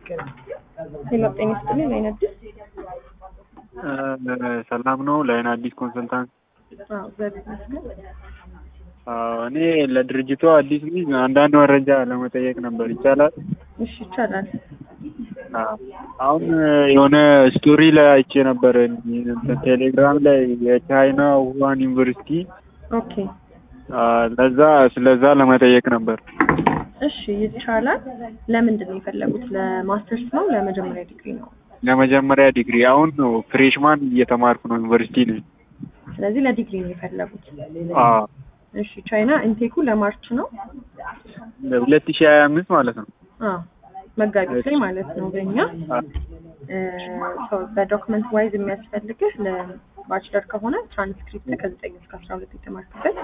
ሄሎ ጤና ይስጥልኝ ላይን አዲስ ሰላም ነው። ላይን አዲስ ኮንሰልታንት። አዎ እግዚአብሔር ይመስገን። አዎ፣ እኔ ለድርጅቱ አዲስ ነኝ። አንዳንድ መረጃ ለመጠየቅ ነበር። ይቻላል? እሺ ይቻላል። አዎ። አሁን የሆነ ስቶሪ ላይ አይቼ ነበር እንትን ቴሌግራም ላይ የቻይና ውሃን ዩኒቨርሲቲ ኦኬ ለዛ ስለዛ ለመጠየቅ ነበር። እሺ ይቻላል። ለምንድን ነው የፈለጉት? ለማስተርስ ነው ለመጀመሪያ ዲግሪ ነው? ለመጀመሪያ ዲግሪ አሁን ነው ፍሬሽማን እየተማርኩ ነው፣ ዩኒቨርሲቲ ነኝ። ስለዚህ ለዲግሪ ነው የፈለጉት። አዎ እሺ ቻይና ኢንቴኩ ለማርች ነው? ሁለት ሺህ ሀያ አምስት ማለት ነው። አዎ መጋቢት ላይ ማለት ነው በእኛ በዶክመንት ዋይዝ የሚያስፈልግህ ለባችለር ከሆነ ትራንስክሪፕት ከዘጠኝ እስከ አስራ ሁለት የተማርክበት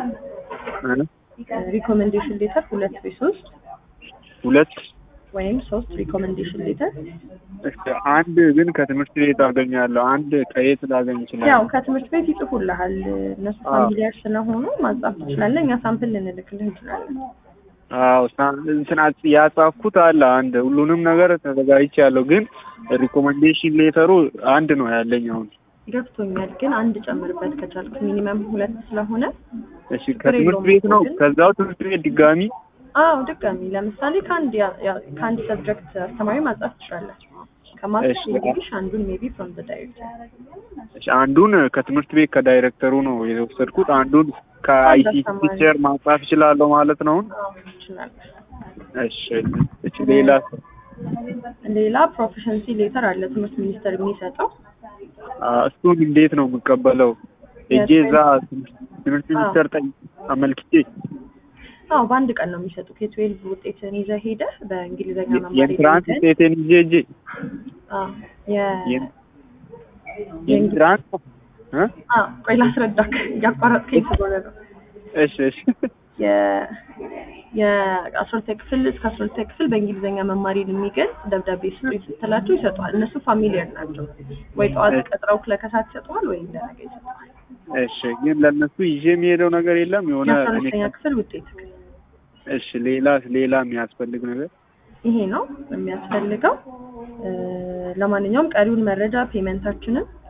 ሪኮሜንዴሽን ሌተር ሁለት ወይ ሶስት ሁለት ወይም ሶስት ሪኮሜንዴሽን ሌተር እስከ አንድ ግን ከትምህርት ቤት አገኛለሁ። አንድ ከየት ላገኝ ያው ይችላል? ከትምህርት ቤት ይጽፉልሃል። እነሱ አዎ። ፋሚሊያር ስለሆኑ ማጻፍ ትችላለህ። እኛ ሳምፕል ልንልክልህ እንችላለን። አዎ ሳ- እንትን አጽ- ያጻፍኩት አለ አንድ ሁሉንም ነገር ተዘጋጅቻለሁ፣ ግን ሪኮመንዴሽን ሌተሩ አንድ ነው ያለኝ አሁን። ገብቶኛል፣ ግን አንድ ጨምርበት ከቻልክ ሚኒመም ሁለት ስለሆነ እሺ ከትምህርት ቤት ነው ከዛው ትምህርት ቤት ድጋሚ አዎ ድጋሚ ለምሳሌ ከአንድ ያ- ያ- ከአንድ ሰብጀክት አስተማሪ ማጻፍ ትችላለህ። ከማስተር እሺ። እንግሊሽ አንዱን ሜቢ ፍሮም ዘ ዳይሬክተር እሺ፣ አንዱን ከትምህርት ቤት ከዳይሬክተሩ ነው የወሰድኩት። አንዱን ከአይሲቲ አስተማሪ። ቲቸር ማጻፍ እችላለሁ ማለት ነው። አዎ ትችላለህ። እሺ እሺ ሌላ ሌላ ፕሮፌሽንሲ ሌተር አለ ትምህርት ሚኒስቴር የሚሰጠው አ፣ እሱን እንዴት ነው የምቀበለው? እጄ እዛ ትምህርት ሚኒስቴር ጠይ አመልክቼ አዎ በአንድ ቀን ነው የሚሰጡት። የትዌልቭ ውጤትን ይዘህ ሄደህ በእንግሊዝኛ መማር የኢንትራንስ የሌለብህን- ውጤቴን ይዤ እጄ አዎ የ- የን- የኢንትራንስ እ? አዎ ቆይ ላስረዳክ እያቋረጥከኝ ስለሆነ ነው። እሺ እሺ የ- የአስራ ሁለተኛ ክፍል እስከ አስራ ሁለተኛ ክፍል በእንግሊዝኛ መማሪን የሚገልጽ ደብዳቤ ስጡኝ ስትላቸው ይሰጡሃል። እነሱ ፋሚሊየር ናቸው። ወይ ጠዋት ቀጥረው ለከሳት ይሰጡሃል ወይ እንደነገ ይሰጡሃል። እሺ ግን ለእነሱ ይዤ የሚሄደው ነገር የለም የሆነ የአስራ እኔ ሁለተኛ ክፍል ውጤት እሺ ሌላ ሌላ የሚያስፈልግ ነገር ይሄ ነው የሚያስፈልገው። እ፣ ለማንኛውም ቀሪውን መረጃ ፔመንታችንን